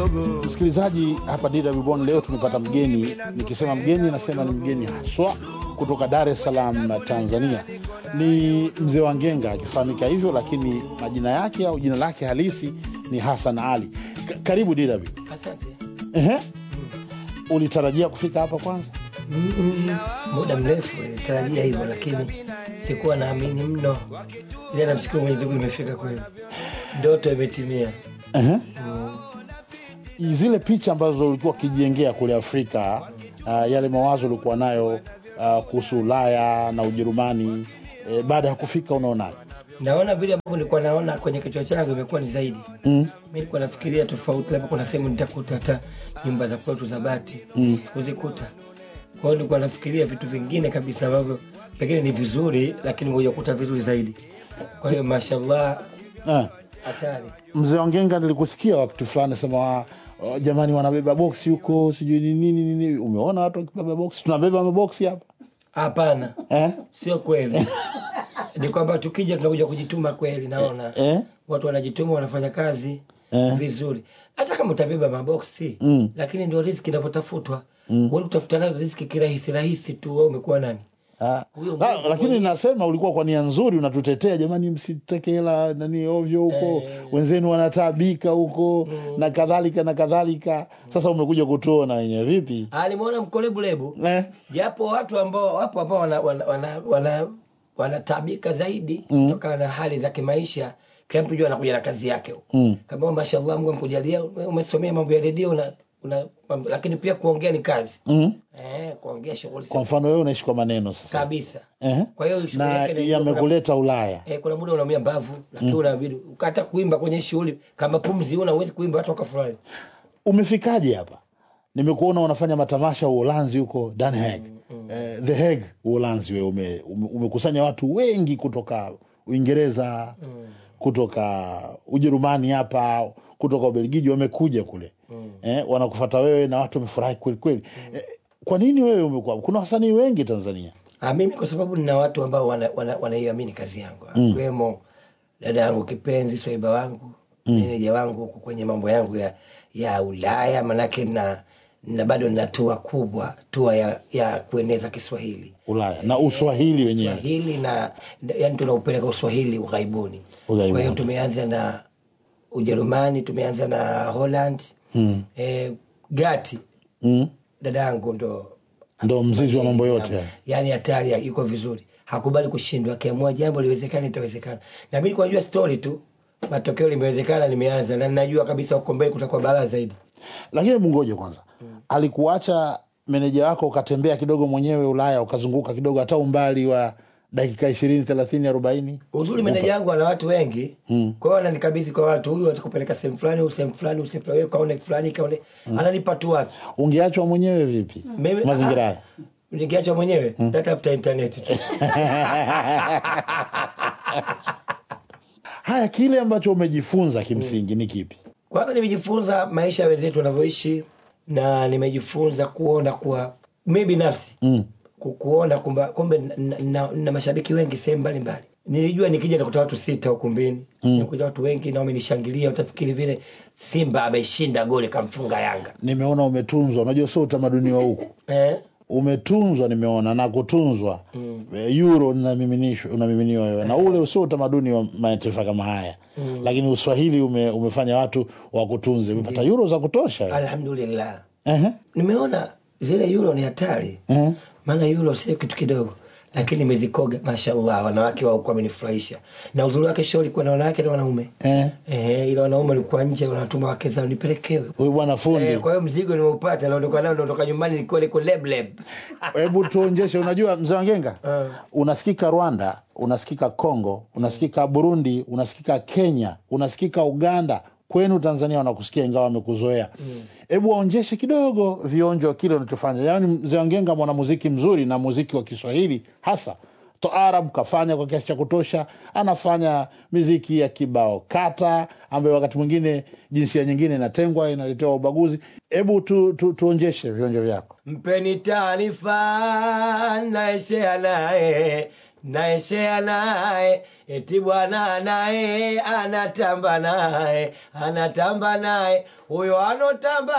kidogo. Msikilizaji, hapa DW Bonn leo tumepata mgeni. Nikisema mgeni, nasema ni mgeni haswa kutoka Dar es Salaam, Tanzania. Ni mzee wa Ngenga akifahamika hivyo, lakini majina yake au jina lake halisi ni Hassan Ali. Ka- karibu DW. Asante. Ehe. Ulitarajia kufika hapa kwanza? Mm, muda mrefu nilitarajia hivyo, lakini sikuwa naamini mno, ila namshukuru Mwenyezi Mungu imefika kweli, ndoto imetimia. Ehe. Zile picha ambazo ulikuwa ukijengea kule Afrika, uh, yale mawazo ulikuwa nayo uh, kuhusu Ulaya na Ujerumani, eh, baada ya kufika unaonaje? Naona vile ambavyo nilikuwa naona kwenye kichwa changu imekuwa ni zaidi. Mm. Mimi nilikuwa nafikiria tofauti, labda kuna sehemu nitakuta hata nyumba za kwetu za bati mm. sikuzikuta. Kwa hiyo nilikuwa nafikiria vitu vingine kabisa ambavyo pengine ni vizuri, lakini ngoja kukuta vizuri zaidi. Kwa hiyo mashallah, Eh. hatari. Mzee Wangenga, nilikusikia wakati fulani sema uh, jamani, wanabeba boksi huko sijui ni nini nini. Umeona watu wakibeba boksi? Tunabeba maboksi hapa Hapana, eh? sio kweli. ni kwamba tukija tunakuja kujituma kweli, naona Eh? watu wanajituma, wanafanya kazi Eh. vizuri, hata kama utabeba maboksi Mm. lakini ndio riziki inavyotafutwa. Mm. kutafuta nayo riziki kirahisi rahisi tu, wewe umekuwa nani? Ah. Huyo Ah, Mungu lakini nasema ulikuwa kwa nia nzuri, unatutetea jamani, msiteke hela nani ovyo huko, wenzenu wanataabika huko na kadhalika na kadhalika. Sasa umekuja kutuona wenyewe vipi Alimwona mkolebulebu eh? japo watu ambao wapo ambao wana, wana, wana, wana, wanataabika zaidi kutokana na hali za kimaisha. Kila mtu jua anakuja na kazi yake mm. kama mashallah, Mungu amekujalia ume- umesomea mambo ya redio una, una, mambo- lakini pia kuongea ni kazi mm. eh, kuongea shughuli Kwa mfano wewe unaishi kwa maneno sasa kabisa. eh? Kwa hiyo shughuli na yake ni- yamekuleta Ulaya Eh, kuna muda unaumia mbavu lakini unabidi ukata kuimba kwenye shughuli kama pumzi una uwezi kuimba watu wakafurahi. umefikaje hapa? Nimekuona unafanya matamasha Uholanzi huko Den Haag, eh, The Hague Uholanzi. Wewe ume, ume, umekusanya watu wengi kutoka Uingereza, kutoka Ujerumani hapa, kutoka Ubelgiji, wamekuja kule eh, wanakufata wewe na watu wamefurahi kweli kweli. Eh, kwa nini wewe umekuwa? Kuna wasanii wengi Tanzania. Ah, mimi kwa sababu nina watu ambao wanaiamini wana, wanaiamini kazi yangu akiwemo dada yangu kipenzi Swaiba wangu meneja wangu huku kwenye mambo yangu ya, ya Ulaya, manake na, na bado nina tua kubwa tua ya, ya kueneza Kiswahili Ulaya na Uswahili wenyewe. Swahili na yani tunaupeleka Uswahili ughaibuni. Ughaibuni. Kwa hiyo tumeanza na Ujerumani, tumeanza na Holland mm. eh, Gati Mm. dada yangu ndo Ndo mzizi wa mambo yote haya. yani hatari ya- yuko vizuri hakubali kushindwa akiamua jambo liwezekana itawezekana na mi nilikuwa najua story tu matokeo limewezekana limeanza na najua kabisa huko mbele kutakuwa balaa zaidi Lakini hebu ngoje kwanza, alikuacha meneja wako ukatembea kidogo mwenyewe Ulaya ukazunguka kidogo, hata umbali wa dakika ishirini thelathini arobaini uzuri meneja yangu ana watu wengi kwa hiyo ananikabidhi kwa watu huyu atakupeleka sehemu fulani huyu sehemu fulani huyu sehemu fulani wewe kaone fulani kaone ananipa tu watu ungeachwa mwenyewe vipi Mimi- mazingira ah, haya? nikiacha mwenyewe natafuta intaneti tu Haya, kile ambacho umejifunza kimsingi ni kipi? kwanza nimejifunza maisha ya wenzetu wanavyoishi na nimejifunza kuona kuwa mi binafsi mm. kuona kumba kumbe na, na, na mashabiki wengi sehemu mbalimbali nilijua nikija nakuta watu sita ukumbini mm. nikuja watu wengi na wamenishangilia utafikiri vile simba ameshinda goli kamfunga yanga Nimeona umetunzwa, unajua sio utamaduni wa huku eh? umetunzwa nimeona na kutunzwa mm. euro unamiminishwa- unamiminiwa wewe na ule usio utamaduni wa mataifa kama haya mm. lakini uswahili ume, umefanya watu wakutunze umepata euro za kutosha wewe. alhamdulillah Ehe. nimeona zile euro ni hatari Eh. maana euro sio kitu kidogo lakini nimezikoga mashallah wanawake waukuwa wamenifurahisha na uzuri wake show ilikuwa na wanawake na wanaume Eh. eh, ila wanaume walikuwa nje wanatuma wake zao nipelekewe huyu bwana fundi eh, kwa hiyo mzigo nimeupata naondoka nao naondoka nyumbani nilikuwa liko lebleb hebu tuonjeshe unajua mzee wangenga Eh. unasikika rwanda unasikika congo unasikika burundi unasikika kenya unasikika uganda kwenu tanzania wanakusikia ingawa wamekuzoea hebu waonjeshe kidogo vionjo kile unachofanya yaani mzee wangenga mwanamuziki mzuri na muziki wa kiswahili hasa toarab kafanya kwa kiasi cha kutosha anafanya miziki ya kibao kata ambayo wakati mwingine jinsia nyingine inatengwa inaletewa ubaguzi hebu tu, tu, tuonjeshe vionjo vyako mpeni taarifa naeshea naye naeshea naye eti bwana naye anatamba naye anatamba naye huyo anotamba